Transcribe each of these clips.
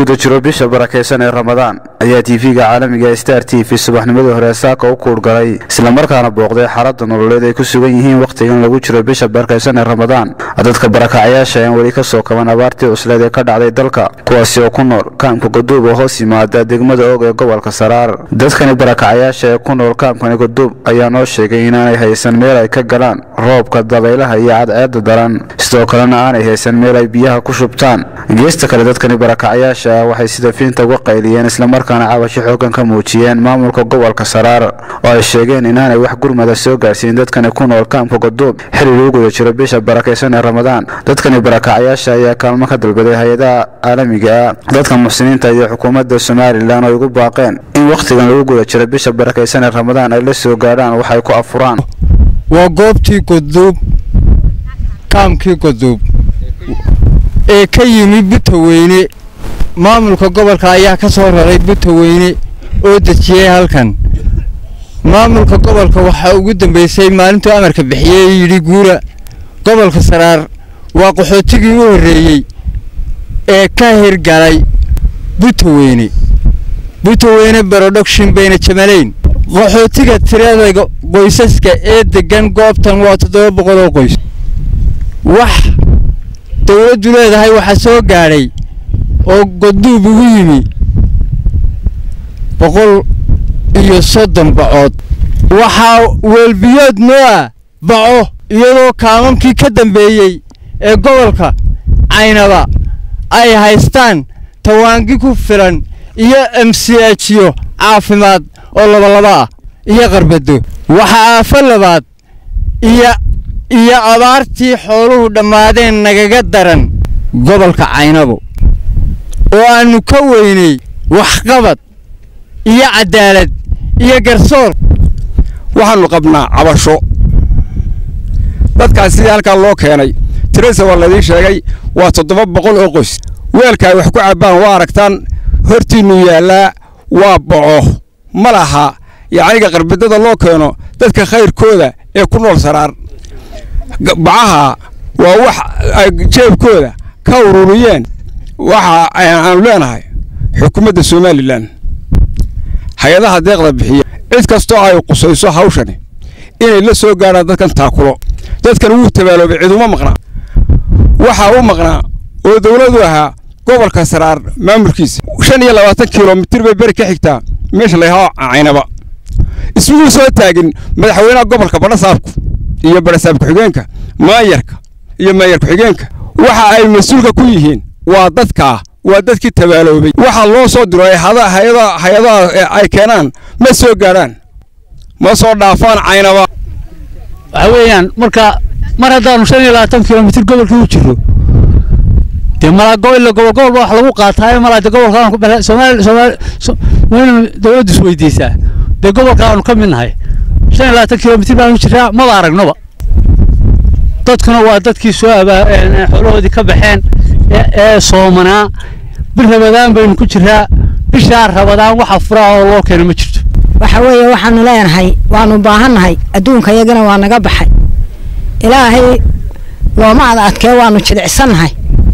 guda jiro bisha barakaysan ee ramadaan ayaa tv-ga caalamiga star t v subaxnimadii hore saaka u kuurgalay islamarkaana booqday xaalada nololeed ay ku sugan yihiin wakhtigan lagu jiro bisha barakaysan ee ramadaan dadka barakacayaasha aan weli ka soo kaban abaartii cusleed ee ka dhacday dalka kuwaasi oo ku nool kaamka goduub oo hoos yimaada degmada og ee gobolka saraar dadkani barakacayaasha ee ku nool kaamkani goduub ayaa noo sheegay inaanay haysan meel ay ka galaan roobka dabaylaha iyo cadceeda daran sidoo kalena aanay haysan meel ay biyaha ku shubtaan geesta kale dadkani barakacayaasha ah waxay sida fiinta uga qayliyeen islamarkaana cabasho xoogan ka muujiyeen maamulka gobolka saraar oo ay sheegeen inaanay wax gurmada soo gaarsiin dadkani ku nool kaamka goduub xili lagu guda jiro bisha barakaysan ee ramadaan dadkani barakacayaasha ayaa kaalmo ka dalbaday hay-adaha caalamiga ah dadka muxsiniinta iyo xukuumadda somalilan oo igu baaqeen in wakhtigan lagu guda jiro bisha barakaysan ee ramadaan ay la soo gaadhaan waxay ku afuraan waa goobtii goduub kaamkii goduub ee ka yimi butaweyne maamulka gobolka ayaa ka soo raray butaweyne oo dejiyey halkan maamulka gobolka waxaa ugu dambeysay maalintuu amarka bixiyey yidhi guura gobolka saraar waa qaxootigii u horreeyey ee ka hirgalay butaweyne butaweyne broduction bayna jamalayn qaxootiga tirada qoysaska ee degan goobtan waa toddoba boqol oo qoys wax dowladdu leedahay waxaa soo gaadhay oo goduub ugu yimi boqol iyo soddon bacood waxaa weelbiyood noo ah baco iyadoo kaamamkii ka dambeeyey ee gobolka caynaba ay haystaan tawaangi ku filan iyo emsiajiyo caafimaad oo labalaba ah iyo qarbado waxaa aafo labaad iyo iyo abaartii xooluhu dhammaadeen nagaga daran gobolka caynabo oo aannu ka weynay waxqabad iyo caddaalad iyo garsoor waxaannu qabnaa cabasho dadkaas sidii halkaa loo keenay tirasa waa laidiin sheegay waa toddoba boqol oo qoys weelka ay wax ku cabbaan waa aragtaan hortiinnu yaallaa waa boco ma laha yacniga qarbidada loo keeno dadka khayrkooda ee ku nool saraar bacaha waa wax ay jeebkooda ka ururiyeen waxa aanu leenahay xukuumadda somalilan hay-adaha deeqda bixiya cid kastoo ay qusayso hawshani inay la soo gaadhaan dadkan taakulo dadkan wuu tabaaloobay ciduma maqnaa waxaa u maqnaa oo dowladu ahaa gobolka saraar maamulkiisa shan iyo labaatan kilomitir bay beri ka xigtaa meesha layahaa caynaba ismuu soo taagin madaxweynaha gobolka badhasaabku iyo badhasaab ku-xigeenka maayarka iyo maayar ku-xigeenka waxa ay mas-uulka ku yihiin waa dadkaa waa dadkii tabaaloobay waxaa loo soo diro hay-adaha ay keenaan ma soo gaadhaan ma soo dhaafaan caynaba waxa weeyaan marka mar haddaanu shan iyo labaatan kilomitir gobolkii u jiro dee malaagoilla gobolgobolba wax lagu qaataayo malaade gobolka soomaali soomaali waynu dowladdu isweydiisaa dee gobolka aanu ka mid nahay shan iyo labaatan kilomitir baanu jiraa maba aragnoba dadkuna waa dadkii soo abaa xoolahoodii ka baxeen ee soomanaa bir rabadaan baynu ku jiraa bishaa rabadaan waxa furaa oo loo keena ma jirto waxa weeye waxaanu leenahay waanu baahannahay adduunka iyagana waa naga baxay ilaahay looma ada adkee waanu jilicsannahay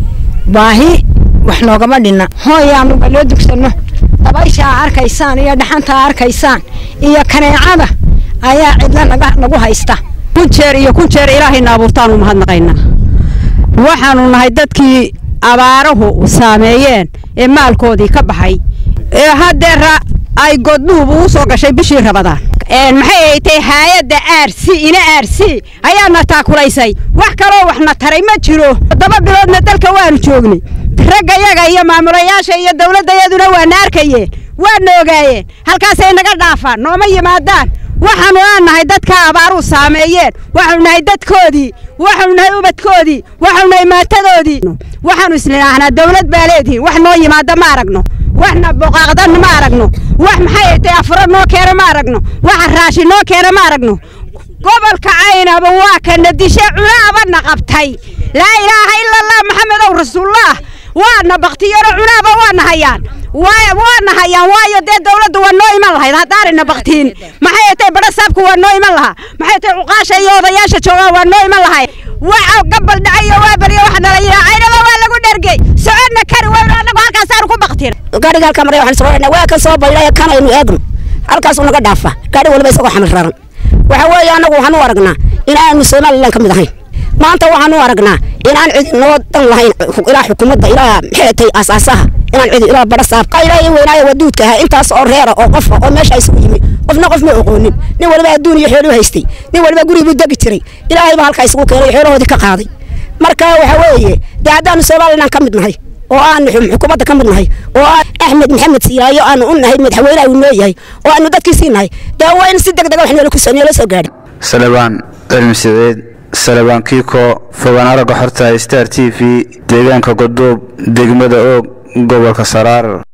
baahi wax noogama dhinna hooyaanu baloo dugsanno dabayshaa arkaysaan iyo dhaxantaa arkaysaan iyo kaneecada ayaa cidla naga nagu haysta kun jeer iyo kun jeer ilaahayna abuurtaanu mahadnaqaynaa waxaanu nahay dadkii abaaruhu saameeyeen ee maalkoodii ka baxay ee haddeera ay godduub ugu soo gashay bishii rabadaan maxay haytay haayadda aarsi ina aarsi ayaana taakulaysay wax kaloo waxna taray ma jiro toddoba biloodna dalka waanu joognay raggayaga iyo maamulayaasha iyo dawladdayaduna waana arkayeen waana ogaayeen halkaasay naga dhaafaan nooma yimaadaan waxaanu aannahay dadka abaaruhu saameeyeen waxaanu nahay dadkoodii waxaanu nahay ubadkoodii waxaanu nahay maatadoodii waxaanu isnidhaahnaa dawlad baa leedihiin wax noo yimaada ma aragno waxna boqaaqdan ma aragno wax maxay haytay afuro noo keena ma aragno waxa raashi noo keena ma aragno gobolka caynaba waa kana dishe cunaabana qabtay laa ilaaha ila allah maxamedow rasuullah waana baktiyano cunaaba waana hayaan waana hayaan waayo dee dawladdu waa noo iman lahayd haddaanayna baktiin maxay haytay badhasaabku waa noo iman lahaa maxay haytay cuqaasha iyo odayaasha joogaan waa noo iman lahay waxa gabal dhacayo waa bariyo wax nala yaacaynaba waa lagu dhergey socodna kari weyno annagu halkaasaanu ku baktin gaadhiga halkaa maray waxaan soo waa ka soo baydhay kanaynu eegno halkaasuu naga dhaafa gaadhi waliba isagoo xamil raran waxa weeye annagu waxaan u aragnaa inaanu somalilan ka mid ahayn maanta waxaan u aragnaa inaan cidi noo dan lahayn ilaa xukuumadda ilaa maxay tay asaasaha inaan cidi ilaa bara saab qaylaa in weynaayo waduudka ahaa intaas oo reera oo qofa oo meesha isugu yimi qofna qof ma oqoonin nin waliba adduun iyo xooluu haystay nin waliba guriguu degi jiray ilaahay baa halkaa isugu keenay xoolahoodii ka qaaday marka waxa weeye dee haddaanu somalilan ka mid nahay oo aanu xukuumadda ka mid nahay oo axmed maxamed siiraayo aanu u nahay madaxweynaha uu leeyahay oo aanu dadkiisii nahay dee waa in si deg dega wax noola soo gaadhin salebaan cilmi sideed salebaan kiiko fogaan aragga xorta star t v deegaanka godoob degmada oog gobolka saraar